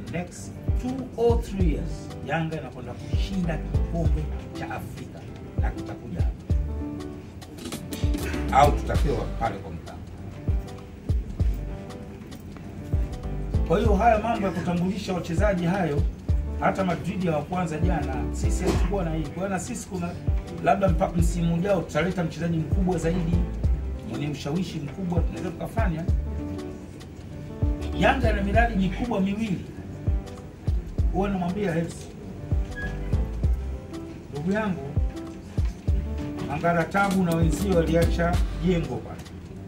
next two or three years Yanga inakwenda kushinda kikombe cha Afrika na kitakuja hapa au tutapewa pale kwa mtano. Kwa hiyo haya mambo ya kutambulisha wachezaji hayo, hata Madrid ya wa kwanza jana, sisi hatukuwa na hii. Kwa hiyo na sisi kuna labda mpaka msimu ujao tutaleta mchezaji mkubwa zaidi mwenye ushawishi mkubwa, tunaweza tukafanya. Yanga ina miradi mikubwa miwili, huwa namwambia Hersi, ndugu yangu Mangara Tabu na wenzio waliacha jengo pale,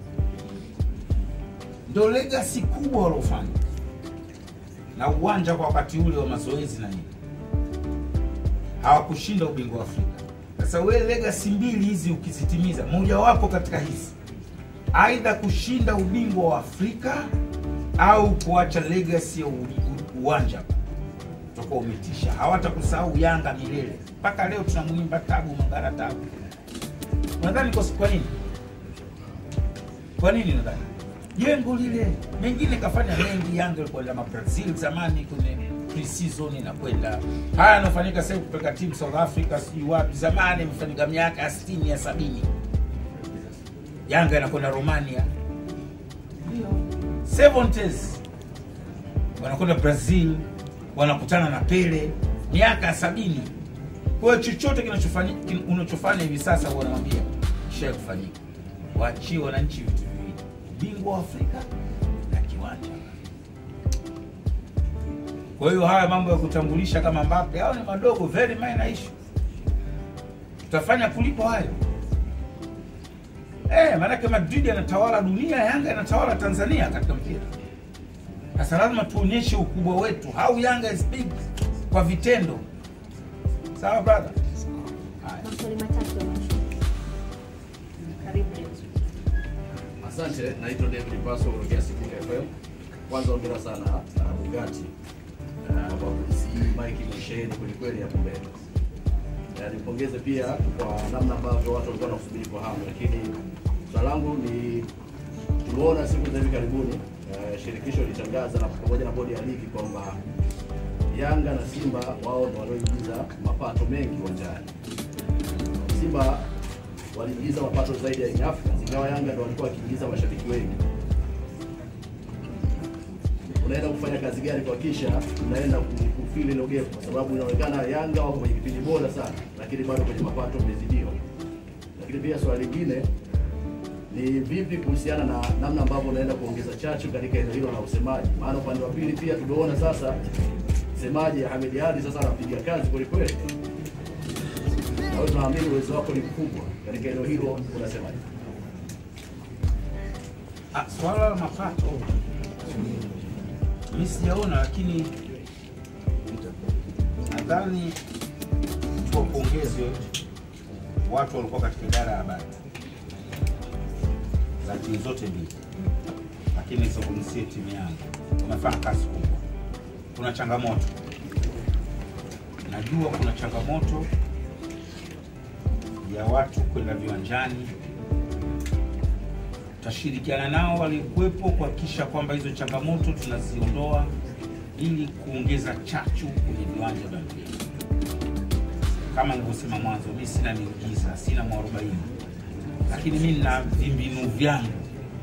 ndo legacy kubwa waliofanya na uwanja kwa wakati ule wa mazoezi na nini, hawakushinda ubingwa wa Afrika. Sasa we legacy mbili hizi ukizitimiza, mojawapo katika hizi, aidha kushinda ubingwa wa Afrika au kuacha legacy ya u- u- uwanja, utakuwa umetisha. Hawatakusahau Yanga milele. Mpaka leo tunamwimba Tabu Mangara Tabu. Unadhani kwa kwa nini? Kwa nini nadhani? Jengo lile mengine kafanya mengi. Yanga ilikwenda ma Brazil zamani kwenye pre-season inakwenda haya yanafanyika sasa, kupeleka timu South Africa sijui wapi, zamani imefanyika miaka ya 60 ya sabini. Yanga inakwenda Romania, ndio 70s wanakwenda Brazil, wanakutana na Pele miaka ya sabini. Kwa hiyo chochote kinachofanya kin- unachofanya hivi sasa, huwa namwambia kisha kufanyika, waachie wananchi vitu viwili, bingwa wa Afrika na kiwanja. Kwa hiyo haya mambo ya kutambulisha kama Mbappe, hao ni madogo, very minor issue. Tutafanya kulipo hayo eh, maanake Madrid anatawala dunia, Yanga anatawala Tanzania katika mpira. Sasa lazima tuonyeshe ukubwa wetu, how Yanga is big kwa vitendo. Sawa brother? Haya. Maswali matatu ya mwisho. Karibu Denzo. Asante, naitwa David Paso kutokea Sikunga FM. Kwanza hongera sana uh, Bugatti uh, kwa kusi Mike Mwisheni kweli kweli hapo mbele. Na nipongeze pia kwa namna ambavyo watu walikuwa wanasubiri kwa hamu, lakini swala langu ni tuliona siku za hivi karibuni uh, shirikisho litangaza na pamoja na bodi ya ligi kwamba Yanga na Simba wao ndio walioingiza mapato mengi uwanjani. Simba waliingiza mapato zaidi ya Young Africans, ingawa Yanga ndio walikuwa wakiingiza mashabiki wengi. Unaenda kufanya kazi gani kuhakikisha unaenda ku- kufili hilo gap, kwa sababu inaonekana Yanga wako kwenye kipindi bora sana, lakini bado kwenye mapato mmezidiwa. Lakini pia swali lingine ni vipi kuhusiana na namna ambavyo unaenda kuongeza chachu katika eneo hilo la usemaji, maana upande wa pili pia tumeona sasa msemaji Ahmed Ali sasa anapiga kazi kweli kweli na wewe tunaamini uwezo wako ni mkubwa katika eneo hilo, unasemaje? Ah, swala la mapato mi sijaona, lakini nadhani tuwapongezwe watu walikuwa katika idara ya habari za timu zote mbili, lakini nizungumzie timu yangu, wamefanya kazi kubwa. Kuna changamoto, najua kuna changamoto ya watu kwenda viwanjani tutashirikiana nao walikuwepo kuhakikisha kwamba hizo changamoto tunaziondoa ili kuongeza chachu kwenye viwanja vya mpira. Kama nilivyosema mwanzo, mi sina miujiza, sina mwarobaini, lakini mi nina vimbinu vyangu.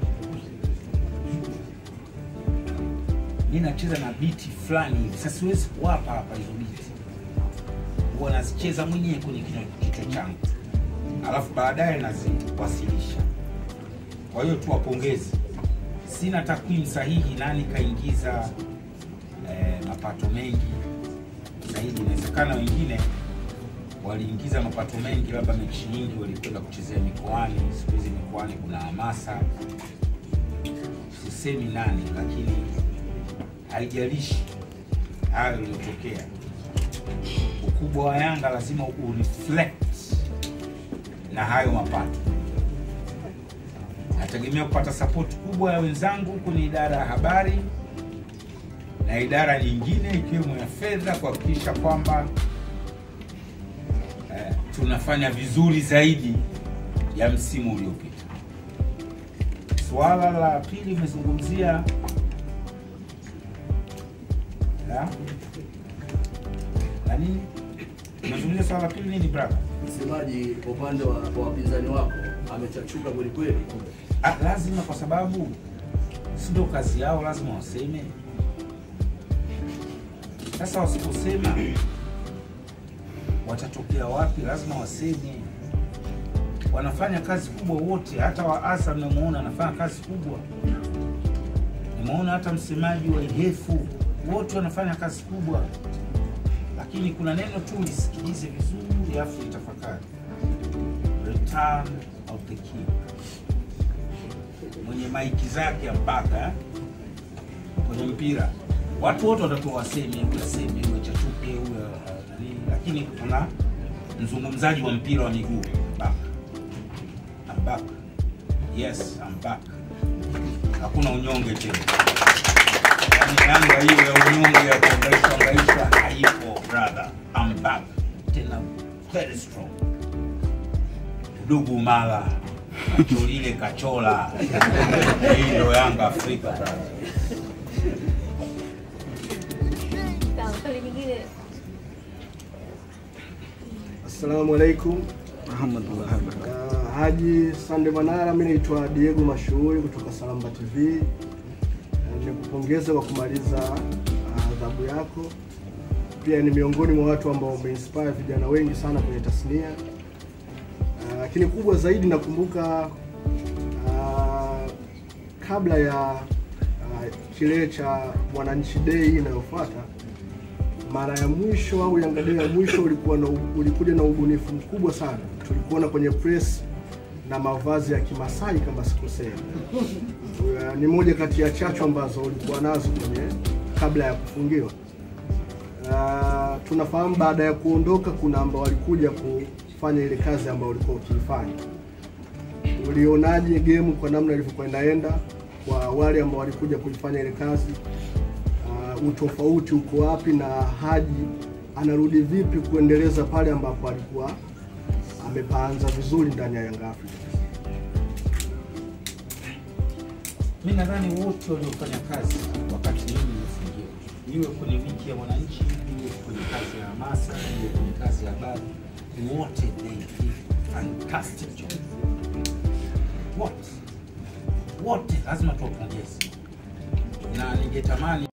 Mi nacheza na biti fulani hivi, sasa siwezi kuwapa hapa hizo biti, huwa nazicheza mwenyewe kwenye kichwa- kichwa changu, alafu baadaye naziwasilisha. Kwa hiyo tuwapongeze. Sina takwimu sahihi nani kaingiza eh, mapato mengi zaidi. Inawezekana wengine waliingiza mapato mengi, labda mechi nyingi walikwenda kuchezea mikoani. Siku hizi mikoani kuna hamasa, sisemi nani, lakini haijalishi hayo iliyotokea. Ukubwa wa Yanga lazima ureflect na hayo mapato nategemea kupata sapoti kubwa ya wenzangu kwenye idara ya habari na idara nyingine ikiwemo ya fedha kuhakikisha kwamba eh, tunafanya vizuri zaidi ya msimu uliopita. Suala la pili umezungumzia Ya? na nini unazungumzia swala la pili nini brother Msemaji kwa upande wa wa wapinzani wako amechachuka kweli kweli. Ah, lazima kwa sababu si ndio kazi yao, lazima waseme. Sasa wasiposema watatokea wapi? Lazima waseme. Wanafanya kazi kubwa wote, hata wa ASA mnamuona anafanya kazi kubwa, nimeona hata msemaji wa IHEFU wote wanafanya kazi kubwa, lakini kuna neno tu lisikilize vizuri, afu litafakari. Return of the King mwenye maiki zake mpaka kwenye mpira watu wote watakuwa waseme huyu aseme huyu chachuke huyu uh, nani, lakini kuna mzungumzaji wa mpira wa miguu back. I'm back. Yes, I'm back. Hakuna unyonge tena. Yaani Yanga hiyo ya unyonge ya kuangaisha angaisha haipo brother. I'm back. Tena very strong. Dugu mala Cholile kachola. Hii ndio Yanga Afrika brother. Sawa, swali nyingine. Assalamu alaikum. Uh, Haji Sande Manara, mimi naitwa Diego Mashuhuri kutoka Salamba TV. Uh, nikupongeza kwa kumaliza uh, adhabu yako. Pia ni miongoni mwa watu ambao umeinspire vijana wengi sana kwenye tasnia. Uh, Lakini kubwa zaidi nakumbuka uh, kabla ya uh, kilele cha Mwananchi Day inayofuata mara ya mwisho au Yanga Day ya mwisho ulikuwa na, ulikuja na ubunifu mkubwa sana. Tulikuona kwenye press na mavazi ya Kimasai kama sikosea. Uh, Ni moja kati ya chachu ambazo ulikuwa nazo kwenye kabla ya kufungiwa. Uh, tunafahamu baada ya kuondoka kuna ambao walikuja kufanya ile kazi ambayo ulikuwa ukiifanya. Ulionaje game kwa namna ilivyokuwa inaenda kwa wale ambao walikuja kuifanya ile kazi? uh, utofauti uko wapi na Haji anarudi vipi kuendeleza pale ambapo alikuwa amepaanza vizuri ndani ya Yanga Africa. Mi nadhani wote waliofanya kazi wakati mimi nimefungiwa, iwe kwenye wiki ya mwananchi, iwe kwenye kazi ya hamasa, iwe kwenye kazi ya habari, wote they did fantastic job. Wote wote lazima tuwapongeze, na ningetamani